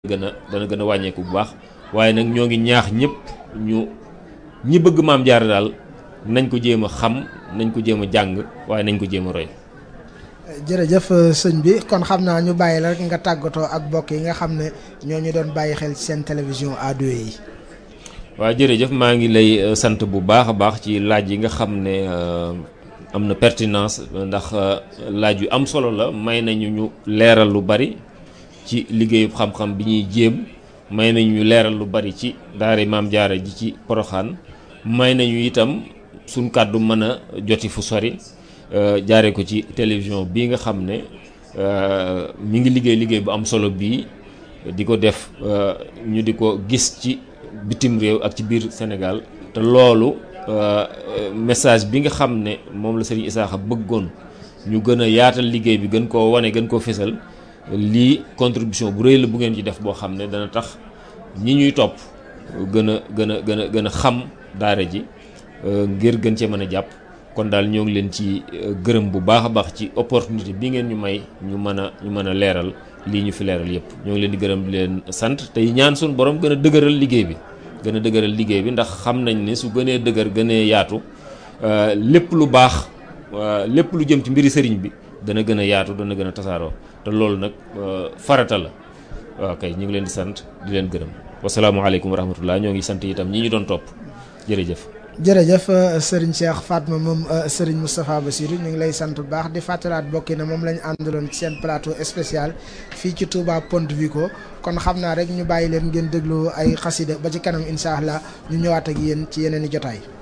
gën a dana gën a wàññeeku bu baax waaye nag ñoo ngi ñaax ñëpp ñu ñi bëgg maam jaara daal nañ ko jéem a xam nañ ko jéem a jàng waaye nañ ko jéem a roy. jërëjëf sëñ bi kon xam naa ñu bàyyi la rek nga tàggatoo ak bokk yi nga xam ne ñoo ñu doon bàyyi xel ci seen télévision ado yi. waaw jërëjëf maa ngi lay sant bu baax a baax ci laaj yi nga xam ne am na pertinence ndax laaj yu am solo la may nañu ñu leeral lu bari ci liggéeyu xam-xam bi ñuy jéem may nañu ñu leeral lu bari ci daara maam jaara ji ci poroxaan may nañu itam suñ kàddu mën a joti fu sori jaare ko ci télévision bii nga xam ne mi ngi liggéey liggéey bu am solo bii di ko def ñu di ko gis ci bitim réew ak ci biir Sénégal te loolu message bi nga xam ne moom la Serigne Isaaxa bëggoon ñu gën a yaatal liggéey bi gën koo wane gën koo fésal lii contribution bu rëy la bu ngeen ci def boo xam ne dana tax ñi ñuy topp gën a gën a gën a gën a xam daara ji ngir gën cee mën a jàpp kon daal ñoo ngi leen ci gërëm bu baax a baax ci opportunité bi ngeen ñu may ñu mën a ñu mën a leeral lii ñu fi leeral yépp ñoo ngi leen di gërëm di leen sant tey ñaan suñu borom gën a dëgëral liggéey bi gën a dëgëral liggéey bi ndax xam nañ ne su gënee dëgër gënee yaatu lépp lu baax lépp lu jëm ci mbiri sëriñ bi dana gën a yaatu dana gën a tasaaroo te loolu nag farata la waaw kay ñu ngi leen di sant di leen gërëm wasalaamaaleykum wa rahmatullah ñoo ngi sant itam ñi ñu doon topp jërëjëf jërëjëf sëriñ Cheikh Fatma moom sëriñ Moustapha Bassirou ñu ngi lay sant bu baax di fàttalaat bokki na moom la ñu àndaloon ci seen plateau spécial fii ci Touba Ponte Vico kon xam naa rek ñu bàyyi leen ngeen déglu ay xasida ba ci kanam incha allah ñu ñëwaat ak yéen ci yeneen i jotaay.